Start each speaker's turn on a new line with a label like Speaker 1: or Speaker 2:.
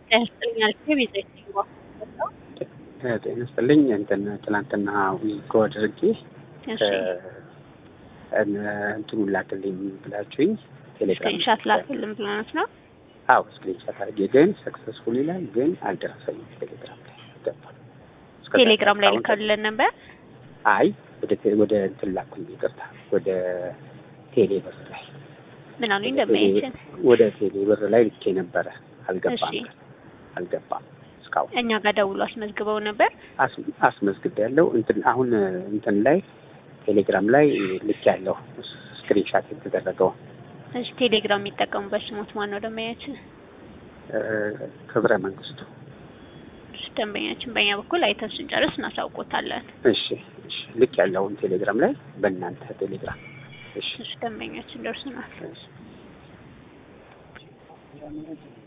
Speaker 1: ያስጠኛል ቤዛዊት ይግባ
Speaker 2: ጤና ይስጥልኝ። እንትን ትናንትና ዊዝድሮ አድርጌ
Speaker 1: እሺ
Speaker 2: እንትኑን ላክልኝ ብላችሁኝ ቴሌግራም
Speaker 1: ስክሪንሻት ላክልን ብለናት ነው።
Speaker 2: አዎ ስክሪንሻት አድርጌ ግን ሰክሰስፉል ይላል፣ ግን አልደረሰኝም። ቴሌግራም ላይ ገባል።
Speaker 1: ቴሌግራም ላይ ልከልን ነበር።
Speaker 2: አይ ወደ ቴ- ወደ እንትን ላኩኝ፣ ይቅርታ ወደ ቴሌ ብር ላይ
Speaker 1: ምን አሉኝ ደንበኛችን
Speaker 2: ወደ ቴሌ ብር ላይ ልኬ ነበረ። አልገባም
Speaker 1: እሺ።
Speaker 2: አልገባም እስካሁን
Speaker 1: እኛ ጋር ደውሎ አስመዝግበው ነበር።
Speaker 2: አስ- አስመዝግቤ ያለው እንትን አሁን እንትን ላይ ቴሌግራም ላይ ልክ ያለው ስክሪንሻት የተደረገው
Speaker 1: እሺ ቴሌግራም የሚጠቀሙበት ስሞት ማን ነው ደንበኛችን?
Speaker 2: እ፣ ክብረ መንግስቱ።
Speaker 1: እሺ ደንበኛችን በእኛ በኩል አይተን ስንጨርስ እናሳውቆታለን።
Speaker 2: እሺ እሺ፣ ልክ ያለውን ቴሌግራም ላይ በእናንተ ቴሌግራም። እሺ
Speaker 1: እሺ ደንበኛችን ደርሶናል።
Speaker 2: እሺ